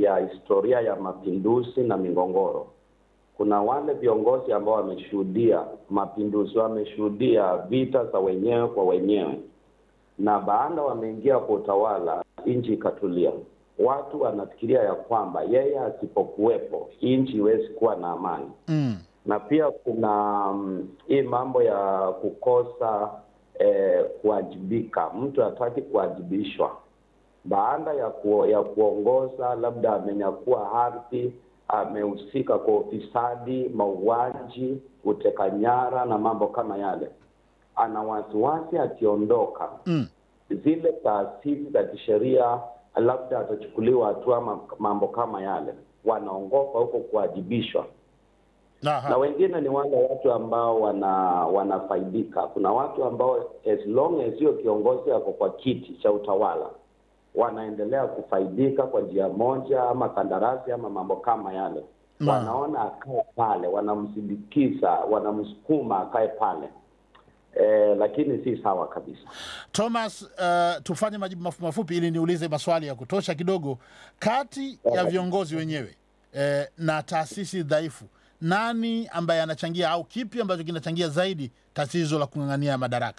ya historia ya mapinduzi na migogoro. Kuna wale viongozi ambao wameshuhudia mapinduzi, wameshuhudia vita za wenyewe kwa wenyewe, na baada wameingia kwa utawala, nchi ikatulia. Watu wanafikiria ya kwamba yeye asipokuwepo nchi iwezi kuwa na amani Mm. na pia kuna mm, hii mambo ya kukosa eh, kuwajibika. Mtu hataki kuwajibishwa baada ya ku, ya kuongoza, labda amenyakua ardhi, amehusika kwa ufisadi, mauaji, uteka nyara na mambo kama yale, ana wasiwasi akiondoka Mm. zile taasisi za kisheria labda atachukuliwa hatua ama mambo kama yale, wanaongopa huko kuwajibishwa Aha. na wengine ni wale watu ambao wana wanafaidika. Kuna watu ambao as long as hiyo kiongozi ako kwa kiti cha utawala wanaendelea kufaidika kwa njia moja ama kandarasi ama mambo kama yale, Naam. wanaona akae pale, wanamsindikiza, wanamsukuma akae pale eh, lakini si sawa kabisa. Thomas, uh, tufanye majibu mafupi mafupi ili niulize maswali ya kutosha kidogo. Kati ya viongozi wenyewe eh, na taasisi dhaifu, nani ambaye anachangia au kipi ambacho kinachangia zaidi tatizo la kung'ang'ania madaraka?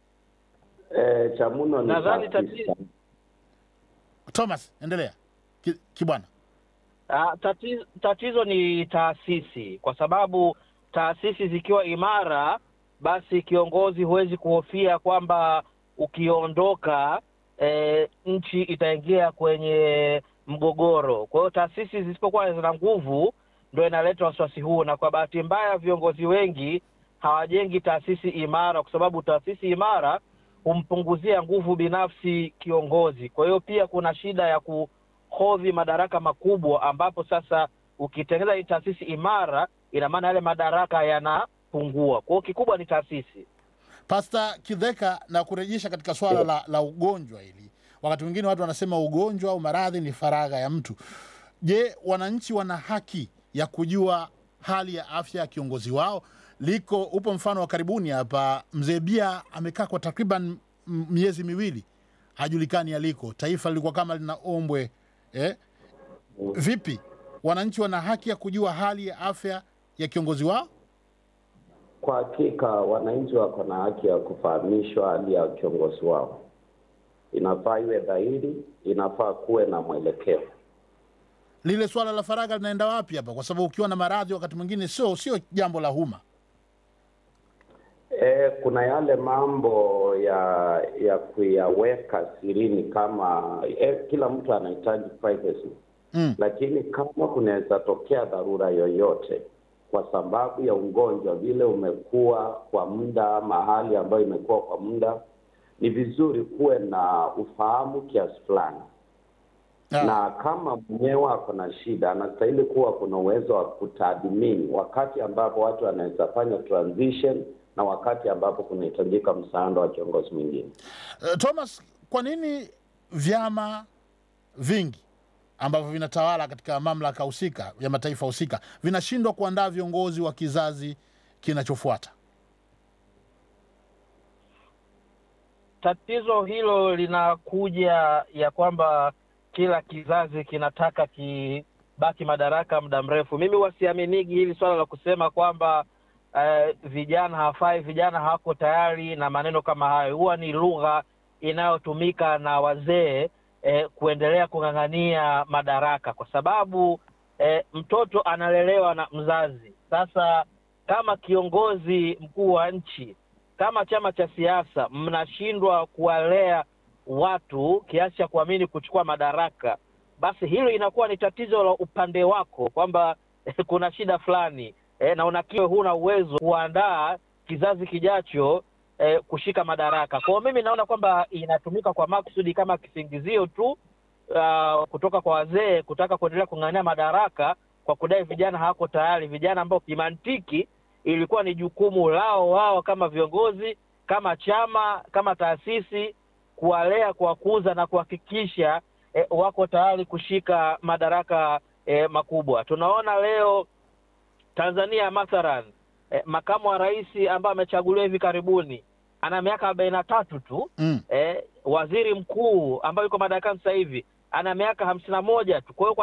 Eh, cha muno ni Nadhani taasisi. tatizo- Thomas, endelea. Ki- Kibwana. Ah, tatizo, tatizo ni taasisi, kwa sababu taasisi zikiwa imara, basi kiongozi huwezi kuhofia kwamba ukiondoka e, nchi itaingia kwenye mgogoro. Kwa hiyo taasisi zisipokuwa zina nguvu, ndo inaleta wasiwasi huu, na kwa bahati mbaya viongozi wengi hawajengi taasisi imara, kwa sababu taasisi imara humpunguzia nguvu binafsi kiongozi. Kwa hiyo pia kuna shida ya ku hodhi madaraka makubwa, ambapo sasa ukitengeneza hii taasisi imara, ina maana yale madaraka yanapungua. Kwa hiyo kikubwa ni taasisi. Pasta Kidheka, na kurejesha katika swala la, la ugonjwa hili. Wakati mwingine watu wanasema ugonjwa au maradhi ni faragha ya mtu. Je, wananchi wana haki ya kujua hali ya afya ya kiongozi wao? Liko upo mfano wa karibuni hapa, mzee Bia amekaa kwa takriban m- miezi miwili hajulikani aliko, taifa lilikuwa kama lina ombwe eh? Vipi, wananchi wana haki ya kujua hali ya afya ya kiongozi wao? Kwa hakika wananchi wako na haki ya kufahamishwa hali ya kiongozi wao. Inafaa iwe dhahiri, inafaa kuwe na mwelekeo. lile swala la faragha linaenda wapi hapa? Kwa sababu ukiwa na maradhi wakati mwingine sio sio jambo la umma. E, kuna yale mambo ya ya kuyaweka sirini kama e, kila mtu anahitaji privacy Mm. lakini kama kunaweza tokea dharura yoyote kwa sababu ya ugonjwa vile umekuwa kwa muda, mahali ambayo imekuwa kwa muda, ni vizuri kuwe na ufahamu kiasi fulani Ah, na kama mwenyewe ako na shida, anastahili kuwa kuna uwezo wa kutathmini wakati ambapo watu wanaweza fanya transition na wakati ambapo kunahitajika msaada wa kiongozi mwingine. eh, Thomas, kwa nini vyama vingi ambavyo vinatawala katika mamlaka husika ya mataifa husika vinashindwa kuandaa viongozi wa kizazi kinachofuata? Tatizo hilo linakuja ya kwamba kila kizazi kinataka kibaki madaraka muda mrefu. Mimi wasiaminigi hili swala la kusema kwamba eh, vijana hawafai, vijana hawako tayari na maneno kama hayo. Huwa ni lugha inayotumika na wazee eh, kuendelea kung'ang'ania madaraka, kwa sababu eh, mtoto analelewa na mzazi. Sasa kama kiongozi mkuu wa nchi kama chama cha siasa mnashindwa kuwalea watu kiasi cha kuamini kuchukua madaraka, basi hilo inakuwa ni tatizo la upande wako, kwamba eh, kuna shida fulani eh, na unakiwa huna uwezo kuandaa kizazi kijacho eh, kushika madaraka. Kwa hiyo mimi naona kwamba inatumika kwa makusudi kama kisingizio tu uh, kutoka kwa wazee kutaka kuendelea kung'ang'ania madaraka kwa kudai vijana hawako tayari, vijana ambao kimantiki ilikuwa ni jukumu lao wao kama viongozi, kama chama, kama taasisi kuwalea, kuwakuza na kuhakikisha eh, wako tayari kushika madaraka eh, makubwa. Tunaona leo Tanzania mathalan, eh, makamu wa rais ambaye amechaguliwa hivi karibuni ana miaka arobaini na tatu tu Mm. eh, waziri mkuu ambaye yuko madarakani sasa hivi ana miaka hamsini na moja tu. Kwa hiyo kwa